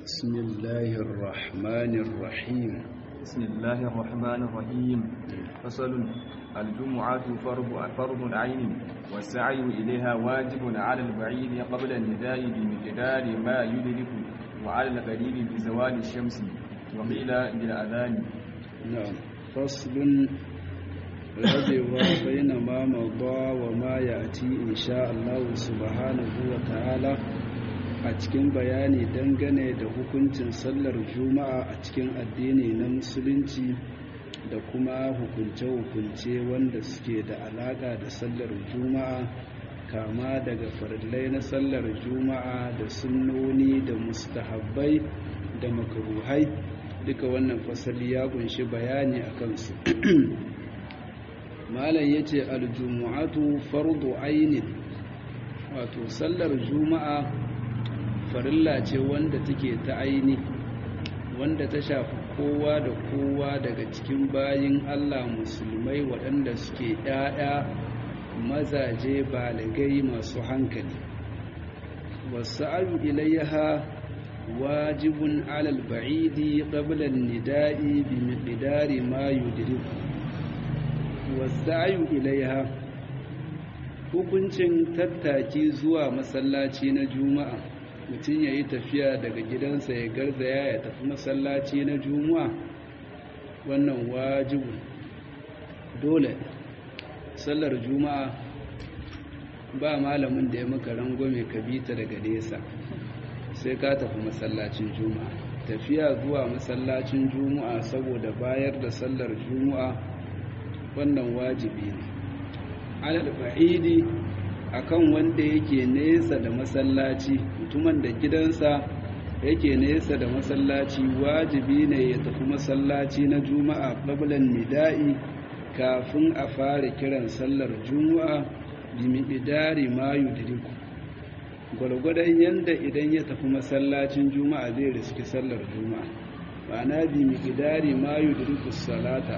بسم الله الرحمن الرحيم بسم الله الرحمن الرحيم فصل الجمعة فرض فرض عين والسعي إليها واجب على البعيد قبل النداء بمقدار ما يدرك وعلى القريب بزوال الشمس وقيل بالأذان نعم فصل rabewa baina ma mada wa ma ya'ti insha Allah subhanahu wa ta'ala a cikin bayani dangane da hukuncin sallar juma'a a cikin addini na musulunci da kuma hukunce-hukunce wanda suke da alaka da sallar juma'a kama daga farillai na sallar juma'a da sunnoni da mustahabbai da makaruhai duka wannan fasali ya kunshi bayani a kansu malam ya ce aljumu'atu fardu ainin wato sallar juma'a farilla ce wanda take ta aini wanda ta shafi kowa da kowa daga cikin bayin allah musulmai waɗanda suke ‘ya'ya mazaje baligai masu hankali wasu ayu ilayha wajibun alal ba'idi qabla nida'i bi miqdari ma yudriku wasayu ilaiha hukuncin tattaki zuwa masallaci na juma'a mutum ya yi tafiya daga gidansa ya garzaya ya tafi masallaci na juma'a wannan wajibu dole sallar juma'a ba malamin da ya maka rangwame ka bita daga nesa sai ka tafi masallacin juma'a tafiya zuwa masallacin juma'a saboda bayar da sallar juma'a wannan wajibi ne alal ba'idi akan wanda yake nesa da masallaci mutumin da gidansa yake nesa da masallaci wajibi ne ya tafi masallaci na juma'a qablan nida'i kafin a fara kiran sallar juma'a bi miqdari ma yudriku gwargwadon yanda idan ya tafi masallacin juma'a zai riski sallar juma'a ma'ana bi miqdari ma yudriku salata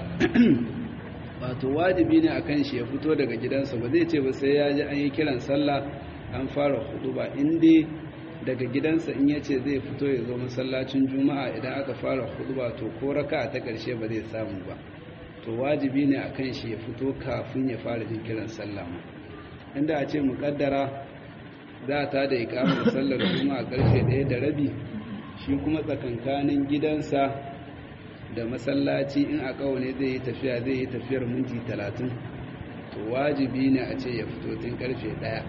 wato wajibi ne a kan shi ya fito daga gidansa ba zai ce ba sai ya ji an yi kiran sallah an fara hudu ba inda daga gidansa in ya ce zai fito ya zo masallacin juma'a idan aka fara hudu ba to ko raka ta karshe ba zai samu ba to wajibi ne a kan shi ya fito kafin ya fara jin kiran sallah ma inda a ce muƙaddara za ta da ikamar sallar juma'a karfe ɗaya da rabi shi kuma tsakankanin gidansa da masallaci in a ne zai yi tafiya zai yi tafiyar minti talatin to wajibi ne a ce ya fito tun karfe daya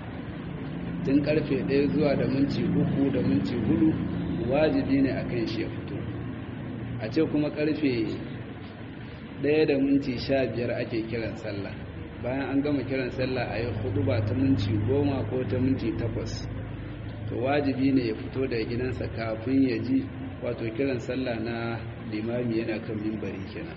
tun karfe daya zuwa da minti uku da minti hudu wajibi ne a kan shi ya fito a ce kuma karfe daya da minti sha biyar ake kiran sallah bayan an gama kiran sallah a yi hudu ba ta minti goma ko ta minti takwas to wajibi ne ya fito daga gidansa kafin ya ji wato kiran sallah na limami yana kan mimbari kenan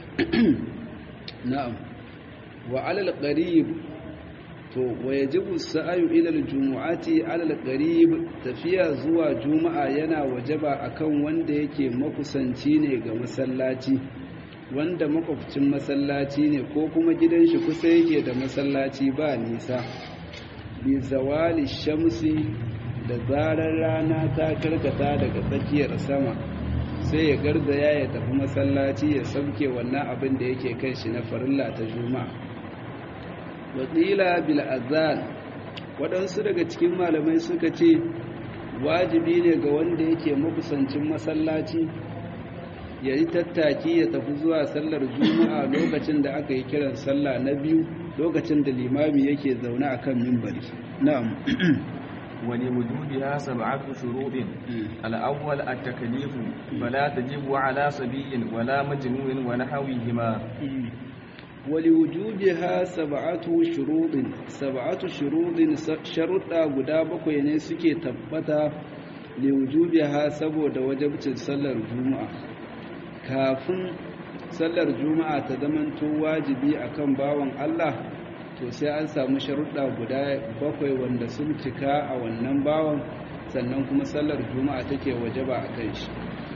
na'am wa alal qarib to wa yajibu sa'yu ila aljumu'ati alal qarib tafiya zuwa juma'a yana wajaba akan wanda yake makusanci ne ga masallaci wanda makwabcin masallaci ne ko kuma gidan shi kusa yake da masallaci ba nisa bi zawali shamsi da zarar rana ta karkata daga tsakiyar sama sai ya garzaya ya tafi masallaci ya sauke wannan abin da yake kan shi na farilla ta juma'a wasila bil azan waɗansu daga cikin malamai suka ce wajibi ne ga wanda yake makusancin masallaci ya yi tattaki ya tafi zuwa sallar juma'a lokacin da aka yi kiran sallah na biyu lokacin da limami yake zaune a kan mimbari na'am ولوجودها سبعة شروط الأول التكليف فلا تجب على صبي ولا مجنون ونحوهما ولوجودها سبعة شروط سبعة شروط شرطا guda bakwai ne suke tabbata liwujubiha saboda wajibcin sallar juma'a kafin sallar juma'a ta zamanto wajibi akan bawan Allah to sai an samu sharuɗa guda bakwai wanda sun cika a wannan bawan sannan kuma sallar juma'a take wajaba a kan shi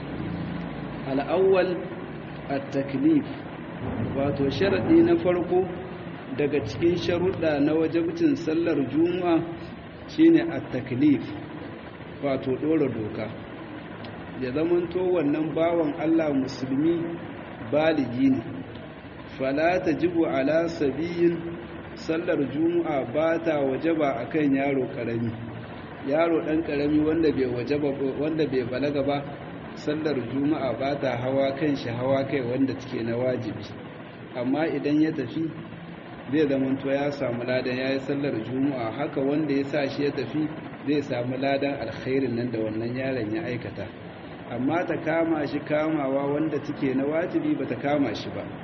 al'awwal at-taklif wato sharaɗi na farko daga cikin sharuɗa na wajabcin sallar juma'a shine at-taklif wato ɗora doka ya zamanto wannan bawan Allah musulmi baligi ne fala tajibu ala sabiyin sallar juma'a ba ta wajaba akan yaro karami yaro dan karami wanda bai wajaba wanda bai balaga ba sallar juma'a ba ta hawa kan shi hawa kai wanda take na wajibi amma idan ya tafi zai zamanto ya samu ladan ya yi sallar juma'a haka wanda ya sa shi ya tafi zai samu ladan alkhairin nan da wannan yaron ya aikata amma ta kama shi kamawa wanda take na wajibi ba ta kama shi ba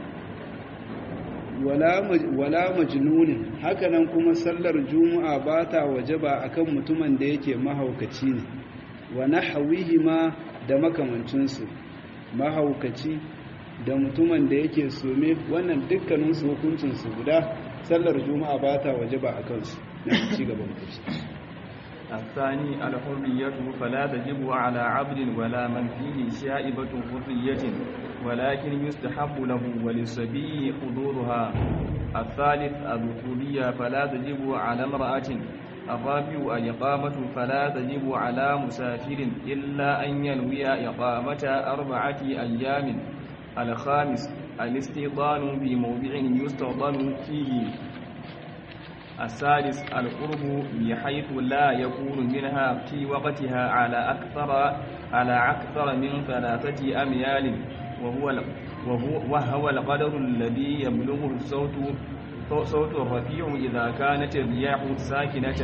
wala majnunin hakanan kuma sallar juma'a ba ta wajaba akan mutumin da yake mahaukaci ne wa nahwihi ma da makamancinsu mahaukaci da mutumin da yake some wannan dukkaninsu hukuncinsu guda sallar juma'a ba ta wajaba a kansu na ci gaban kuci الثاني الحرية فلا تجب على عبد ولا من فيه شائبة حرية ولكن يستحب له وللصبي حضورها الثالث الذكورية فلا تجب على امرأة الرابع الإقامة فلا تجب على مسافر إلا أن ينوي إقامة أربعة أيام الخامس الاستيطان في موضع يستوطن فيه السادس القرب بحيث لا يكون منها في وقتها على أكثر على أكثر من ثلاثة أميال وهو وهو, وهو القدر الذي يبلغه الصوت صوت الرفيع إذا كانت الرياح ساكنة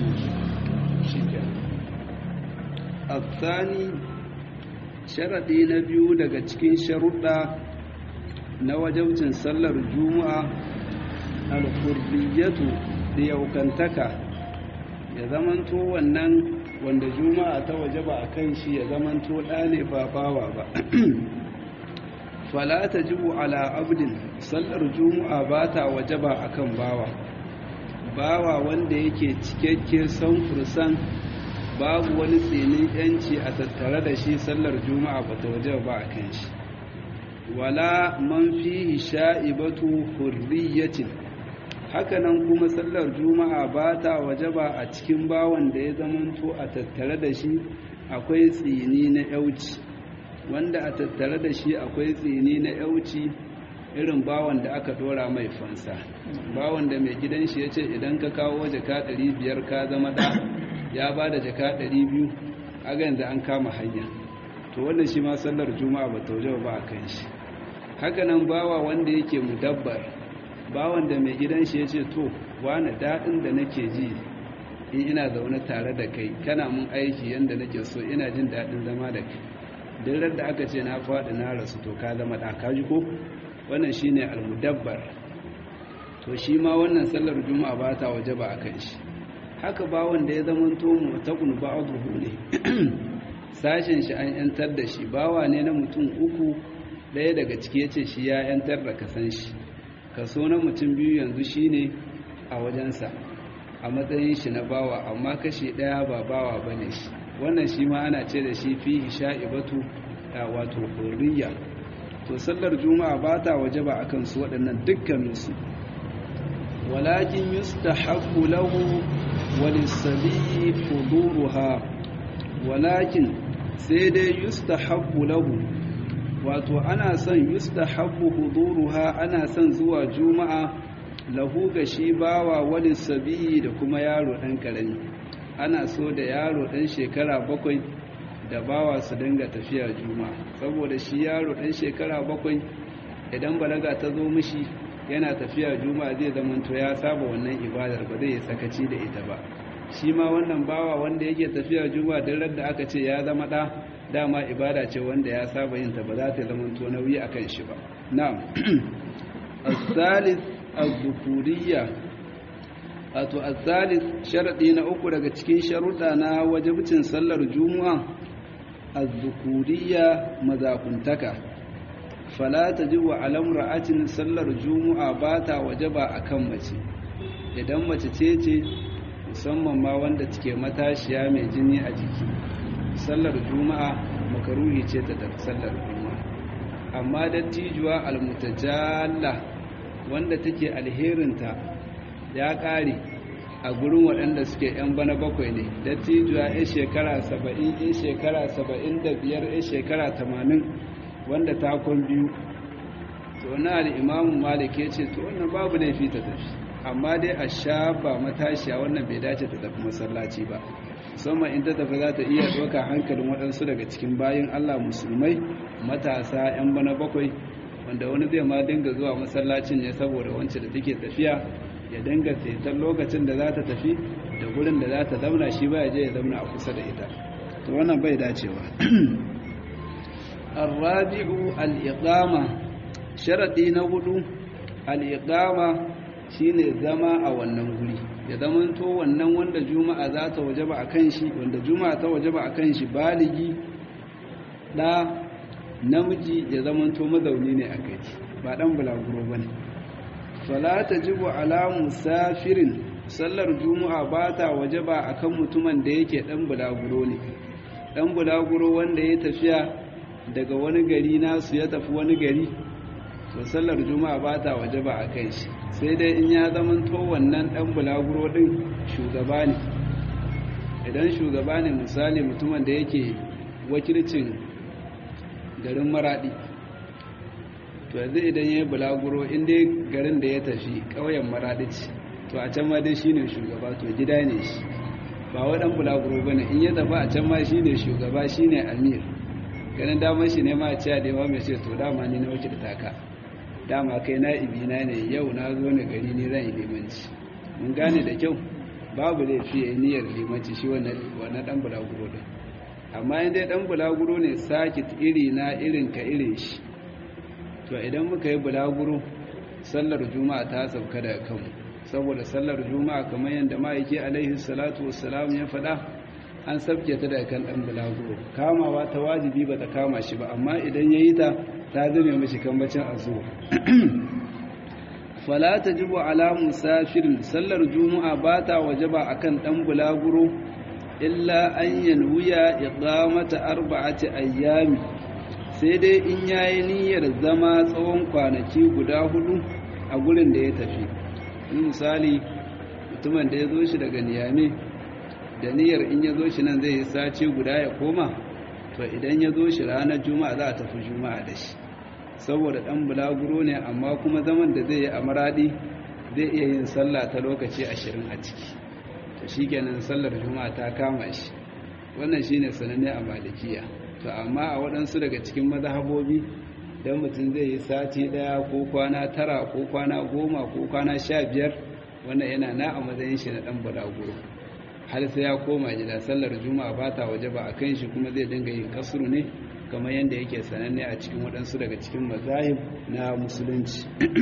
الثاني sharaɗi na biyu daga cikin sharuɗa na wajabcin sallar juma'a alhurriyatu da yaukantaka ya zamanto wannan wanda juma'a ta wajaba a kan shi ya zamanto ɗane ba bawa ba fala ta jibu ala abdin sallar juma'a ba ta wajaba a kan bawa bawa wanda yake cikakke san fursan babu wani tsinin yanci a tattare da shi sallar juma'a ba ta waje ba a kan shi wala man fihi sha'ibatu hurriyatin hakanan kuma sallar juma'a ba ta waje ba a cikin bawan da ya zamanto a tattare da shi akwai tsini na yauci wanda a tattare da shi akwai tsini na yauci irin bawan da aka dora mai fansa bawan da mai gidan shi ya ce idan ka kawo jaka 500 ka zama da ya ba da jaka 200 aga yanzu an kama hanya to wannan shi ma sallar juma'a ba tauje ba a kan shi hakanan bawa wanda yake mudabbar bawan da mai gidan shi ya ce to wani daɗin da nake ji in ina zaune tare da kai kana mun aiki yadda nake so ina jin daɗin zama da kai duk da aka ce na faɗi na rasu to ka zama ɗa ka ji ko wannan shine almudabbar to shi ma wannan sallar juma'a ba ta waje ba a kan shi haka ba wanda ya zama to mutakun ba'dhu ne sashen shi an yantar da shi bawa ne na mutum uku ɗaya daga ciki yace shi ya yantar da kasan shi kaso na mutum biyu yanzu shine a wajensa a matsayin shi na bawa amma kashi ɗaya ba bawa bane shi wannan shi ma ana ce da shi fi sha'ibatu wato hurriya to sallar juma'a ba ta waje ba akan su waɗannan dukkaninsu walakin yustahabbu lahu walisabi huduruha walakin sai dai yustahabbu lahu wato ana son yustahabbu huduruha ana son zuwa juma'a lahu ga shi bawa walisabi da kuma yaro ɗan ƙarami ana so da yaro ɗan shekara bakwai da bawa su dinga tafiya juma'a saboda shi yaro ɗan shekara bakwai idan balaga ta zo mishi yana tafiya juma'a zai zamanto ya saba wannan ibadar ba zai yi sakaci da ita ba shi ma wannan bawa wanda yake tafiya juma'a duk da aka ce ya zama ɗa dama ibada ce wanda ya saba yin ta ba za ta zamanto nauyi akan shi ba na'am as-salis az-zukuriyya wato az-salis sharadi na uku daga cikin sharuɗa na wajibcin sallar juma'a az-zukuriyya mazakuntaka fala tajibu ala imra'atin sallar juma'a bata wajaba akan mace idan mace ce ce musamman ma wanda take matashiya mai jini a jiki sallar juma'a makaruhi ce ta tafi sallar juma'a amma dattijuwa almutajalla wanda take alherinta ya kare a gurin waɗanda suke 'yan bana bakwai ne dattijuwa ya shekara saba'in ya shekara saba'in da biyar ya shekara tamanin wanda takon biyu to na al'imamun malik ya ce to wannan babu laifi ta tafi amma dai a shafa matashiya wannan bai dace ta tafi masallaci ba musamman in ta tafi za ta iya ɗauka hankalin waɗansu daga cikin bayan allah musulmai matasa 'yan bana bakwai wanda wani zai ma dinga zuwa masallacin ne saboda wancan da take tafiya ya dinga saitar lokacin da za ta tafi da gurin da za ta zauna shi ba ya je ya zauna a kusa da ita to wannan bai dacewa arrabi'u al-iqama sharadi na hudu al-iqama shine zama a wannan guri ya zamanto wannan wanda juma'a za ta wajaba akan shi wanda juma'a ta wajaba akan shi baligi da namiji ya zamanto mazauni ne a kai ba dan bulaguro bane fala tajibu ala musafirin sallar juma'a ba ta wajaba akan mutumin da yake dan bulaguro ne dan bulaguro wanda ya tafiya daga wani gari nasu ya tafi wani gari to sallar juma'a ba ta wajaba a kai shi sai dai in ya zamanto wannan dan bulaguro din shugaba ne idan shugaba ne misali mutumin da yake wakilcin garin maradi to yanzu idan ya yi bulaguro inda garin da ya tafi ƙauyen maradi ce to a can ma dai shine shugaba to gida ne shi ba waɗan bulaguro ba ne in ya tafi a can ma shine shugaba shine amir ganin damar shi ne ma a ciya da yawa mai ce to dama ni na wakilta ka dama kai na ibina ne yau na zo ne gari ni ran limanci mun gane da kyau babu laifi ya niyyar limanci shi wannan dan bulaguro din amma in dai dan bulaguro ne sakit iri na irin ka irin shi to idan muka yi bulaguro sallar juma'a ta sauka daga kanmu saboda sallar juma'a kamar yadda ma'aiki alaihi salatu wassalam ya faɗa an sabke ta daga kan dan bulaguro kamawa ta wajibi ba ta kama shi ba amma idan ya yi ta ta zame mashi kambacin azuwa fala tajibu ala musafirin sallar juma'a ba ta wajaba akan dan bulaguro illa an yanwiya iqamata arba'ati ayyami sai dai in yayi niyyar zama tsawon kwanaki guda hudu a gurin da ya tafi misali mutumin da ya zo shi daga niyame da niyyar in ya zo shi nan zai yi sace guda ya koma to idan ya zo shi ranar juma'a za a tafi juma'a da shi saboda dan bulaguro ne amma kuma zaman da zai yi a maradi zai iya yin sallah ta lokaci ashirin a ciki to shikenan sallar juma'a ta kama shi wannan shine sananne a malikiya to amma a waɗansu daga cikin mazhabobi dan mutum zai yi sati ɗaya ko kwana tara ko kwana goma ko kwana sha biyar wannan yana na a matsayin shi na ɗan bulaguro har sai ya koma gida sallar juma'a ba ta waje ba a kan shi kuma zai dinga yin kasuru ne kamar yadda yake sananne a cikin waɗansu daga cikin mazahib na musulunci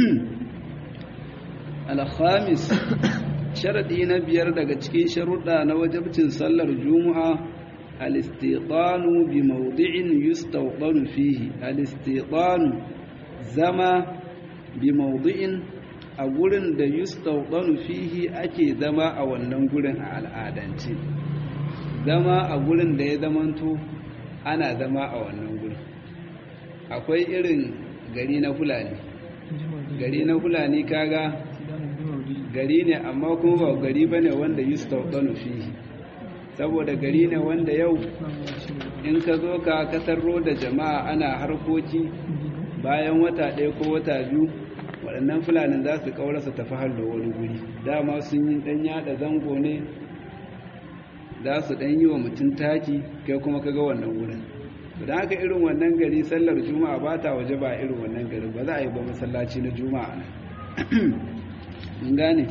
alhamis sharaɗi na biyar daga cikin sharuɗa na wajabcin sallar juma'a alistiqanu bi mawdi'in yustawqanu fihi alistiqanu zama bi mawdi'in a gurin da yustawqanu fihi ake zama a wannan gurin a al'adance zama a gurin da ya zamanto ana zama a wannan gurin akwai irin gari na fulani gari na fulani kaga gari ne amma kuma ba gari bane wanda yustawqanu fihi saboda gari ne wanda yau in ka zo ka katarro da jama'a ana harkoki bayan wata ɗaya ko wata biyu waɗannan fulanin za su ƙaurasa tafi hallo wani guri dama sun yi ɗan yaɗa zango ne za su ɗan yi wa mutum taki kai kuma kaga wannan wurin da haka irin wannan gari sallar juma'a ba ta waje ba irin wannan gari ba za a yi ba masallaci na juma'a nan gane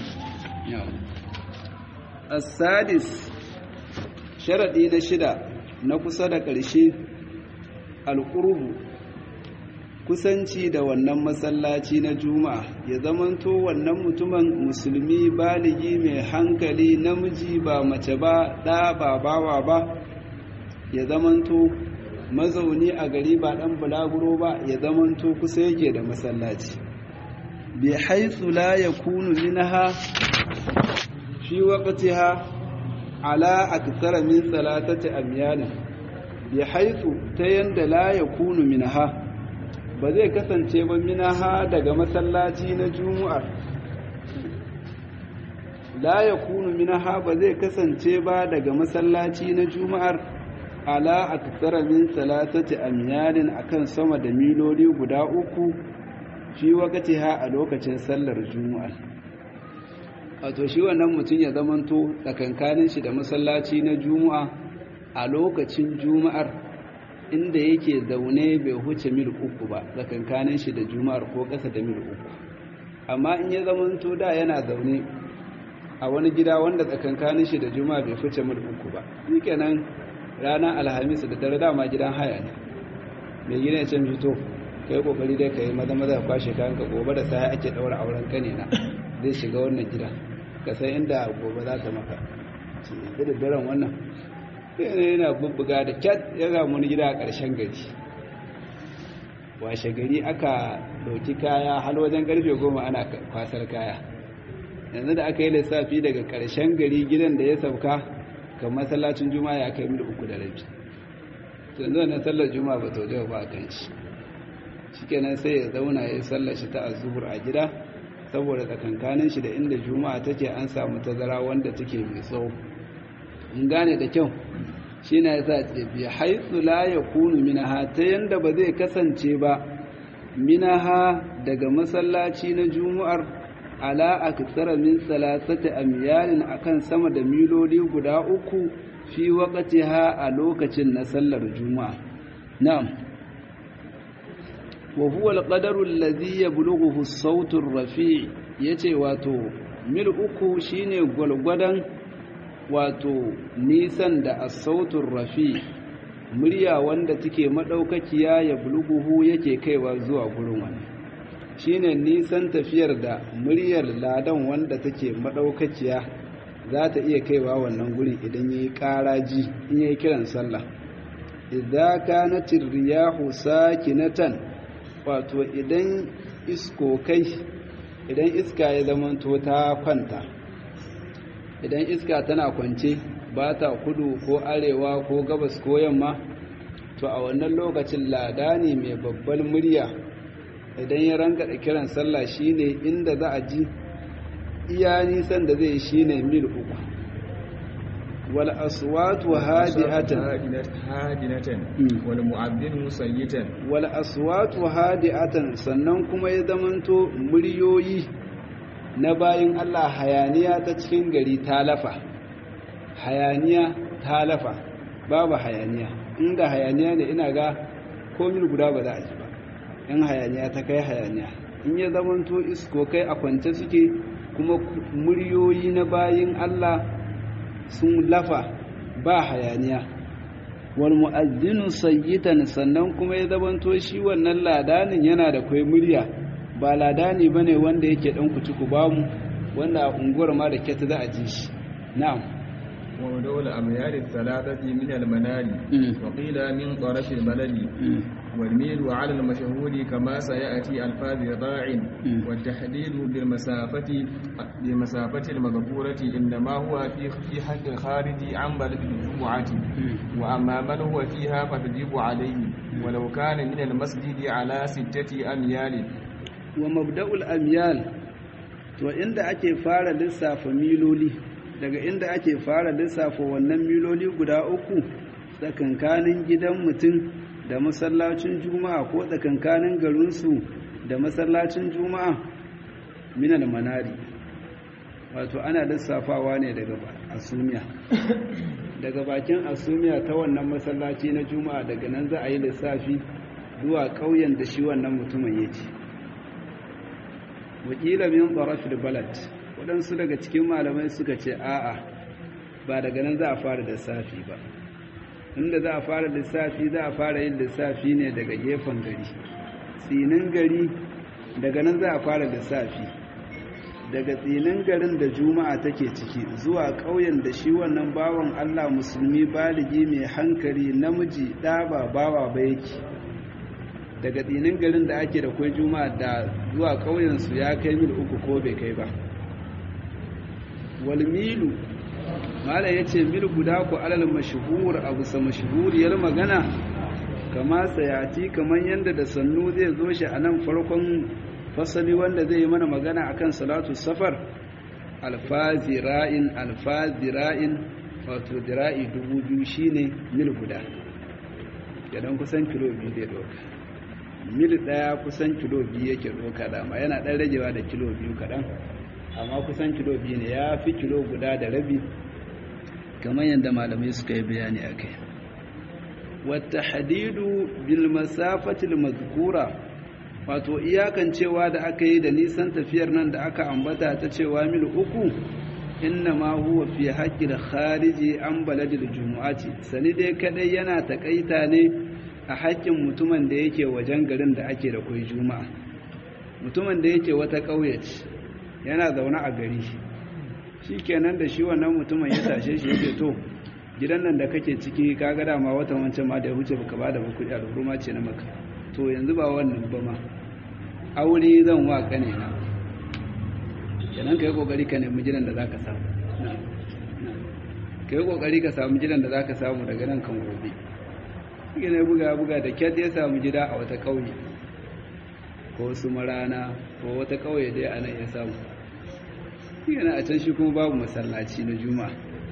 asadis sharaɗi na shida na kusa da ƙarshe alƙurbu kusanci da wannan masallaci na juma'a ya zamanto wannan mutumin musulmi baligi mai hankali namiji ba mace ba ɗa ba bawa ba ya zamanto mazauni a gari ba ɗan bulaguro ba ya zamanto kusa yake da masallaci bi haithu la yakunu minha fi waqtiha ala akthara min salatati amyal bi haithu ta yanda la yakunu minha ba zai kasance ba minaha daga masallaci na jumu'ar la yakunu minha ba zai kasance ba daga masallaci na juma'ar ala aktsara min salatati amyalin akan sama da miloli guda uku fi ha a lokacin sallar juma'a wato shi wannan mutum ya zamanto tsakankanin shi da masallaci na juma'a a lokacin juma'ar inda yake zaune bai huce mil uku ba tsakankanin shi da juma'ar ko ƙasa da mil uku amma in ya zamanto da yana zaune a wani gida wanda tsakankanin shi da juma'a bai huce mil uku ba shi kenan ranar alhamis da dare dama gidan haya ne mai gina ya can fito kai kokari dai kai maza maza kwashe kayan ka gobe da sai ake daura auren kane na zai shiga wannan gida ka san inda gobe za ta maka da daren wannan sai yana bubbuga da cat ya ga wani gida a ƙarshen gari washe gari aka dauki kaya har wajen karfe goma ana kwasar kaya yanzu da aka yi lissafi daga ƙarshen gari gidan da ya sauka kan masallacin juma'a ya kai mil uku da rabi yanzu wannan sallar juma'a ba ta ba a kan shi shikenan sai ya zauna ya sallar shi ta azhur a gida saboda tsakankanin shi da inda juma'a take an samu tazara wanda take mai tsawo in gane da kyau shine yasa ce bi haythu la yakunu minha ta yanda ba zai kasance ba minaha daga masallaci na juma'ar ala aktsara min salasati amyalin akan sama da miloli guda uku fi waqtiha a lokacin na sallar juma'a na'am wa huwa alqadaru alladhi yablughuhu as-sautu ar-rafi' yace wato mil uku shine gwalgwadan wato nisan da as-sautu ar-rafi' murya wanda take madaukakiya ya bulguhu yake kaiwa zuwa gurin wani shine nisan tafiyar da muryar ladan wanda take madaukakiya za ta iya kaiwa wannan gurin idan yayi karaji in yayi kiran sallah idza kanat ar-riyahu sakinatan wato idan iskokai idan iska ya zamanto ta kwanta idan iska tana kwance ba ta kudu ko arewa ko gabas ko yamma to a wannan lokacin lada ne mai babbar murya idan ya ranka da kiran sallah shine inda za a ji iya nisan da zai shine mil uku wal aswatu hadi'atan hadinatan wal mu'adhdhin musayyitan wal aswatu hadi'atan sannan kuma ya zamanto muryoyi na bayin Allah hayaniya ta cikin gari ta lafa hayaniya ta lafa babu hayaniya inda hayaniya ne ina ga komil guda ba za a ji ba in hayaniya ta kai hayaniya in ya zamanto isko kai a kwance suke kuma muryoyi na bayin Allah sun lafa ba hayaniya wal mu'azzinu sayyitan sannan kuma ya zamanto shi wannan ladanin yana da kai murya ba ladani bane wanda yake dan kuci ku bamu wanda a unguwar ma da kyata za a ji shi na'am ودول الأميال الثلاثة من المنال وقيل من طرف البلد والميل على المشهور كما سيأتي ألفاظ ضاع والتحديد بالمسافة بالمسافة المذكورة إنما هو في في حق الخارج عن بلد الجمعة وأما من هو فيها فتجب عليه ولو كان من المسجد على ستة أميال ومبدأ الأميال وعند أكي فار لسا ميلولي daga inda ake fara lissafa wannan miloli guda uku tsakankanin gidan mutum da masallacin juma'a ko tsakankanin garinsu da masallacin juma'a minal manari wato ana lissafawa ne daga asumiya daga bakin asumiya ta wannan masallaci na juma'a daga nan za a yi lissafi zuwa ƙauyen da shi wannan mutumin yake wakila min tsarafil balad waɗansu daga cikin malamai suka ce a'a ba daga nan za a fara lissafi ba inda za a fara lissafi za a fara yin lissafi ne daga gefen gari tsinin gari daga nan za a fara lissafi daga tsinin garin da juma'a take ciki zuwa ƙauyen da shi wannan bawan allah musulmi baligi mai hankali namiji ɗaba bawa ba yake daga tsinin garin da ake da kwai juma'a da zuwa ƙauyensu ya kai mil uku ko bai kai ba walmilu mala ya ce mil guda ku alal mashuhur a bisa mashuhuriyar magana kama sayati kamar yadda da sannu zai zo shi a nan farkon fasali wanda zai yi mana magana akan salatu safar alfazira'in alfazira'in wato dira'i dubu biyu shine mil guda idan kusan kilo biyu zai doka mil daya kusan kilo biyu yake doka dama yana dan ragewa da kilo biyu kaɗan amma kusan kilo biyu ne ya fi kilo guda da rabi kamar yadda malamai suka yi bayani a kai wata hadidu bil masafatil mazkura wato iyakancewa da aka yi da nisan tafiyar nan da aka ambata ta cewa mil uku inna ma huwa fi haƙƙin khariji an baladil jumu'ati sani dai kadai yana takaita ne a haƙƙin mutumin da yake wajen garin da ake da kai juma'a mutumin da yake wata ƙauye ce yana zaune a gari shi kenan da shi wannan mutumin ya tashe shi yake to gidan nan da kake ciki ka ga dama watan wancan ma da ya wuce baka bada ba kuɗi al'umma ce na maka to yanzu ba wannan ba ma aure zan wa kane na kenan ka yi kokari ka nemi gidan da za ka samu ka yi kokari ka samu gidan da za ka samu daga nan kan gobe shi ne buga buga da kyat ya samu gida a wata ƙauye ko su marana ko wata ƙauye dai a nan ya samu shi a can shi kuma babu masallaci na juma'a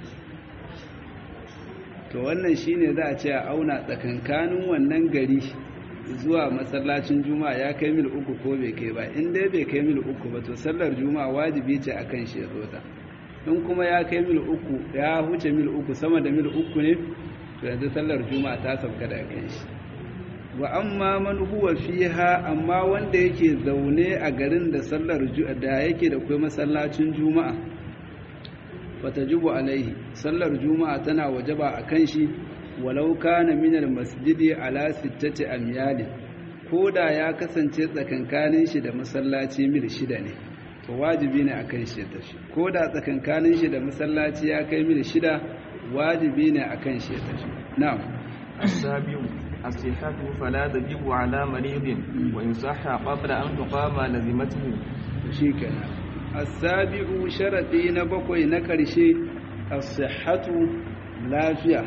to wannan shine za a ce a auna tsakankanin wannan gari zuwa masallacin juma'a ya kai mil uku ko bai kai ba in dai bai kai mil uku ba to sallar juma'a wajibi ce akan shi ya zo ta in kuma ya kai mil uku ya huce mil uku sama da mil uku ne to yanzu sallar juma'a ta sauka daga kan shi wa amma man huwa fiha amma wanda yake zaune a garin da sallar da yake da kai masallacin juma'a fatajibu alaihi sallar juma'a tana wajaba akan shi walau kana min almasjidi ala sittati amyal koda ya kasance tsakankanin shi da masallaci mil shida ne to wajibi ne akan shi ya tafi koda tsakankanin shi da masallaci ya kai mil shida wajibi ne akan shi ya tafi na'am السابع الصحة فلا تجب على مريض وإن صح قبل أن تقام لزمته شيكنا السابع شرطي نبقي نكرشي الصحة لافية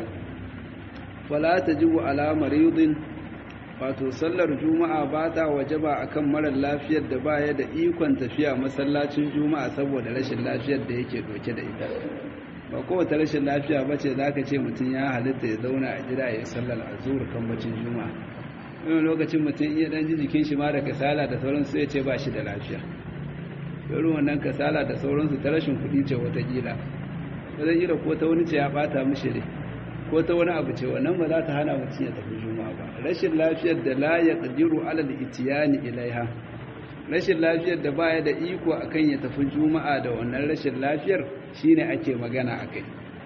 فلا تجب على مريض wato sallar juma'a ba ta wajaba akan marar lafiyar da baya da ikon tafiya masallacin juma'a saboda rashin lafiyar da yake doke da ita ba kowace rashin lafiya ba ce za ka ce mutum ya halitta ya zauna a gida ya yi sallar azur kan bacin juma'a wani lokacin mutum iya dan ji jikin shi ma da kasala da sauransu ya ce ba shi da lafiya irin wannan kasala da sauransu ta rashin kuɗi ce watakila watakila ko ta wani ce ya ɓata mishi ne ko ta wani abu ce wannan ba za ta hana mutum ya tafi juma'a ba rashin lafiyar da la ya ƙadiru alal itiyani ilaiha rashin lafiyar da baya da iko akan ya tafi juma'a da wannan rashin lafiyar shine ake magana akai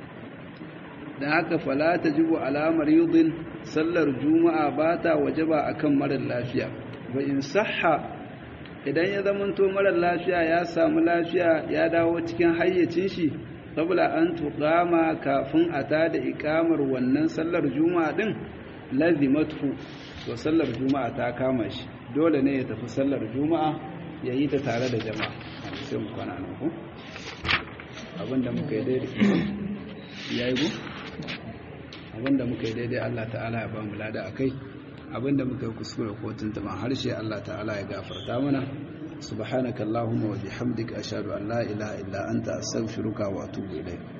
dan haka fala tajibu ala maridin sallar juma'a ba ta wajaba akan marar lafiya wa in sahha idan ya zamanto marar lafiya ya samu lafiya ya dawo cikin hayyacin shi qabla an tuqama kafin a tada ikamar wannan sallar juma'a din lazimatu to sallar juma'a ta kama shi dole ne ya tafi sallar juma'a ya yi ta tare da jama'a sai mu kwana nan ku abinda muka yi daidai ya yi ku abinda muka yi daidai Allah ta'ala ya ba mu lada a kai abinda muka yi kuskure ko tuntuban harshe Allah ta'ala ya gafarta mana subhanakallahumma wa bihamdika ashhadu an la ilaha illa anta astaghfiruka wa atubu ilayk